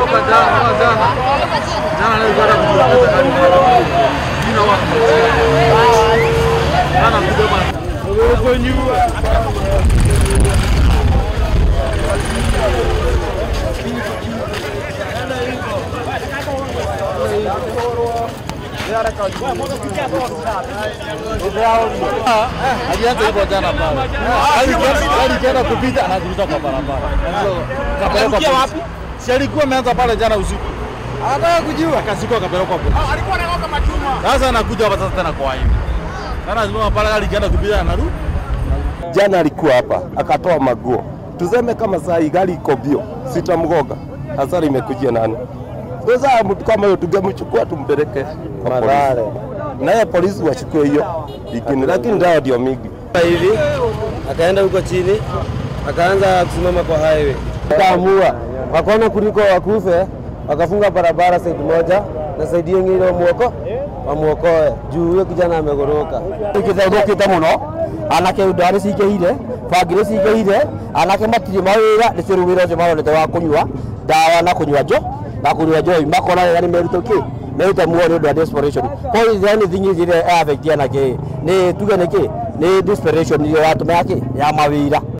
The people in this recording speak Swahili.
Toka jana, jana. Jana nilikuwa nakuja gari. Jina wako. Jana kuja bana. Uko nyuma. Alianza hivyo jana pale. Alikienda kupita anaziruta kwa barabara. Kapelekwa wapi? Si alikuwa ameanza pale jana usiku. Anataka kujua. Akazikwa akapelekwa polisi. alikuwa anaoga machuma. Sasa anakuja hapa sasa tena kwa hivi. Sana lazima pale alikienda kupita anarudi. Jana alikuwa hapa akatoa maguo, tuseme kama saa hii gari iko bio, sitamgoga. Hasara imekujia nani? Sasa mtu kama huyo tungemchukua tumpeleke kwa Mathare, naye polisi wachukue hiyo ikini, lakini dawa ndio mingi hivi akaenda huko chini akaanza kusimama kwa highway, akaamua wakaona kuliko wakufe, wakafunga barabara side moja na side nyingine wamuoko wamuokoe juu huyo kijana amegoroka. ikithethũkĩte mũno anake ndwa nĩ cingĩhire bangi nĩ cingĩhire anake matirĩ mawĩra nĩ cio rĩu wĩra ũcio maronete wa kũnyua ndawa na kũnyua njo na kũnyua njohi makona wega nĩ merute kĩ merute muoyo nĩ ũndũ wa desperation kwa hiyo anything ĩrĩa affect anake nĩ tuge nĩ kĩ nĩ desperation ĩrĩa watũmĩra kĩ ya mawĩra